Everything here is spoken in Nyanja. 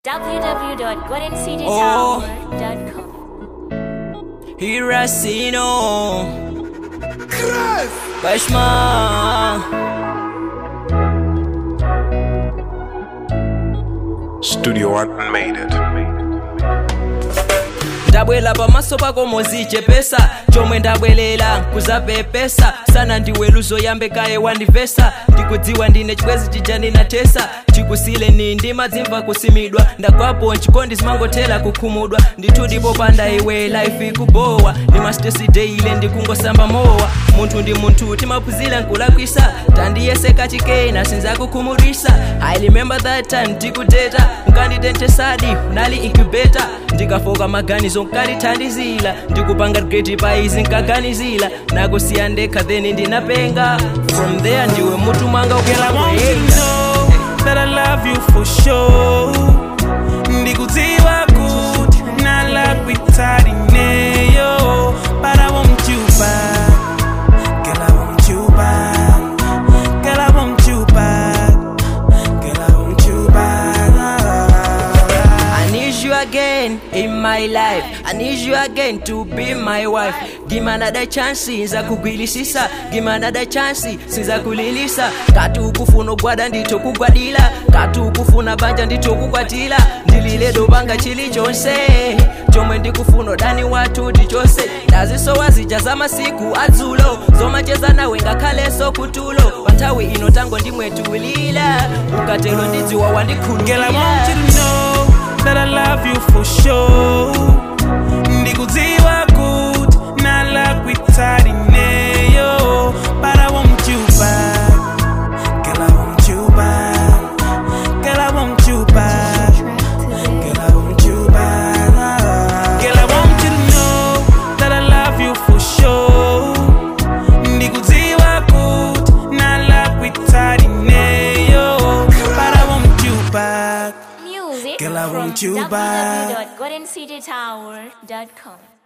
www.goldencitytower.com. Hiracino Bashma Studio Art made it. ndabwela pamaso pako mozichepesa chomwe ndabwelela kuzapepesa sana ndiwe luzo yambe kaye wandivesa ndikudziwa ndine chikwezi chija ndinatesa chikusile ni ndimadzimva kusimidwa ndagwapo nchikondi zimangothera kukhumudwa ndithu ndipopanda iwe life ikubowa ndimasteside ile ndikungosamba mowa munthu ndi munthu timaphunzira nkulakwisa tandiyeseka chikena sinzakukhumudwisa i remember that time tikuteta nkanditentesadi unali incubator ndikafoka maganizo nkalithandizira ndikupanga grade paizi nkaganizira nakusiya ndekha then ndinapenga from there ndiwe mutu mwanga Girl, I want you to ukelakweka know that I love you for sure. Ndikudziwa kuti nalakwitali neyo, but I want you back. Girl, I want you back. Girl, I want you back. Girl, I want you back. I need you again in my life. I need you again to be my wife. Give me another chance, sinza kugwilisisa. Give me another chance, sinza kulilisa. Kati ukufuna ogwada nditho kugwadira. Kati ukufuna banja nditho kukwatira. Ndilile dobanga chilichonse. chomwe ndikufuna dani wathu tichonse ndazisowa zija za masiku adzulo zomacheza nawe ngakhaleso kutulo pa nthawi ino tango ndimwetuwilira ukatelo ndidziwa Girl, I wandikhululukira want you to know that I love you for sure. Ndikudziwa kuti nalakwitali neyo, but I want you back. Girl, I want you back. Girl, I want you back. Girl, I want you back. Girl, I want you to know that I love you for sure. Ndikudziwa kuti nalakwitali neyo, but I want you back. Music Girl, I from want you back. www.goldencitytower.com.